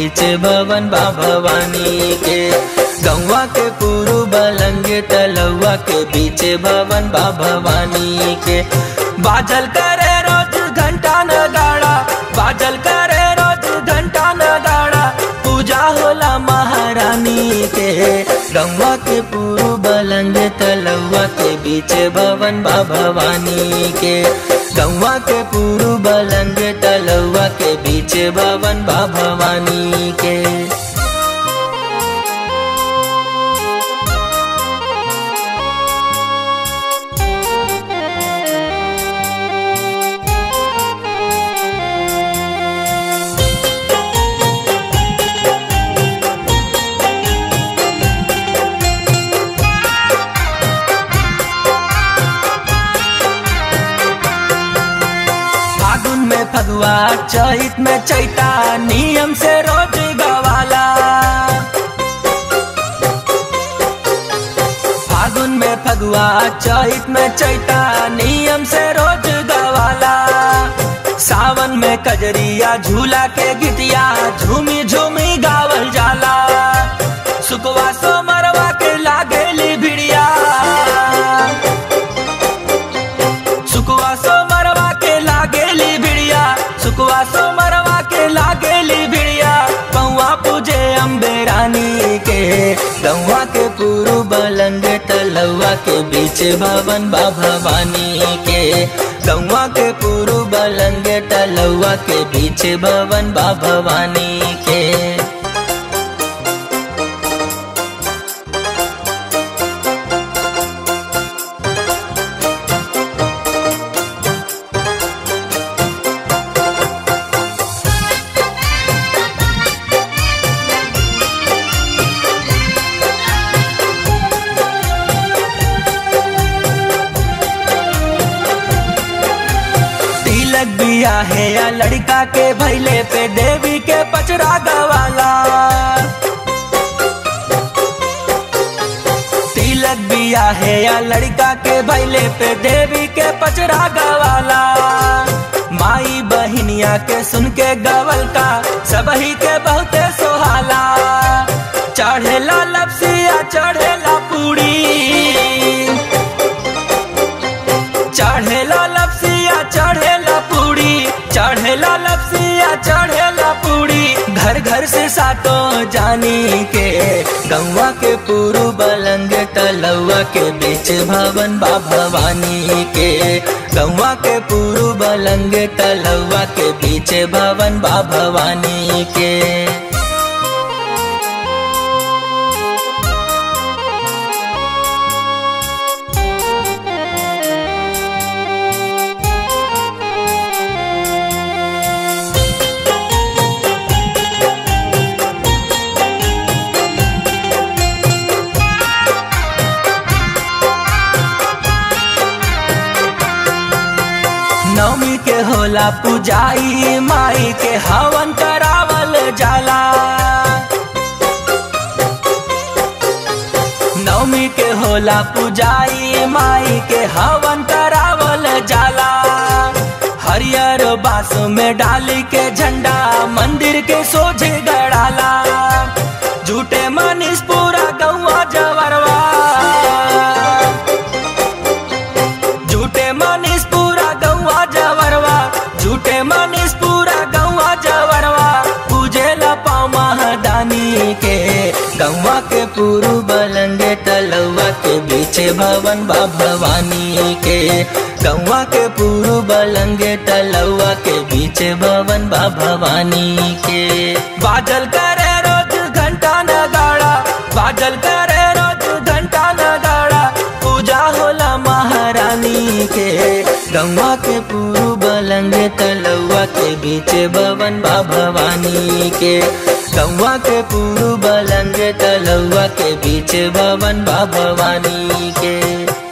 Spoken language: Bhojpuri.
बीच भवन बा भवानी के गौवा के पुरु बलंगे तलौआ के बीच भवन बा भवानी के बाजल करे रोज घंटा नगाड़ा बाजल करे रोज घंटा नगाड़ा पूजा होला महारानी के गौवा के पुरु बलंगे तलौआ के बीच भवन बा भवानी के गौवा के पुरु बलंगे तलौआ के बीच भवन बा भवानी के फागुन में फगुआ चैत में चैता नियम से रोज गवाला फागुन में फगुआ चैत में चैता नियम से रोज गवाला सावन में कजरिया झूला के गिटिया झूमी झूमी गावल जाला सुकवा सो मरवा के लागेली भिड़िया सुकवा सो मरवा के लागेली भिड़िया सुकवा सो मरवा के लागेली भिड़िया पौआ पूजे अम्बे रानी के गौवा के पुरु बलंग तलौआ के बीच भवन बा भवानी के गौवा के पुरु बलंग तलौआ के बीच भवन बा भवानी के तिलक बिया है या लड़का के भैले पे देवी के पचरा गवाला तिलक बिया है या लड़का के भैले पे देवी के पचरा गवाला माई बहिनिया के सुन के गवल का सबही के बहुते सोहाला चढ़ेला लपसिया चढ़ेला पूड़ी चढ़ेला लपसिया चढ़ेला पूड़ी चढ़ेला लपसिया चढ़ेला पूड़ी घर घर से सातो जानी के गौवा के पुरु बलंग तलौआ के बीच भवन बा भवानी के गौवा के पुरु बलंग तलौआ के बीच भवन बा भवानी के नवमी के होला पुजाई माई के हवन करावल जाला नवमी के होला पुजाई माई के हवन करावल जाला हरियर बास में डाली के झंडा मंदिर के सोझे गड़ाला झूठे मनीष पूरा गौवा जवरवा झूठे मनीष पूरा गौवा जवरवा झूठे मनीष पूरा गौवा जवरवा पूजे ला पाँव महादानी के गौवा के पुरु बलंगे तलौआ के बीच भवन बा भवानी के गौवा के पुरु बलंगे तलौआ के बीच भवन बा भवानी के बादल करे रोज घंटा नगाड़ा बादल करे रोज घंटा नगाड़ा पूजा होला महारानी के गौवा के पुरु बलंगे तलौआ के बीच भवन बा भवानी के गौवा के पुरु बलंगे तलौआ के बीच भवन बा भवानी के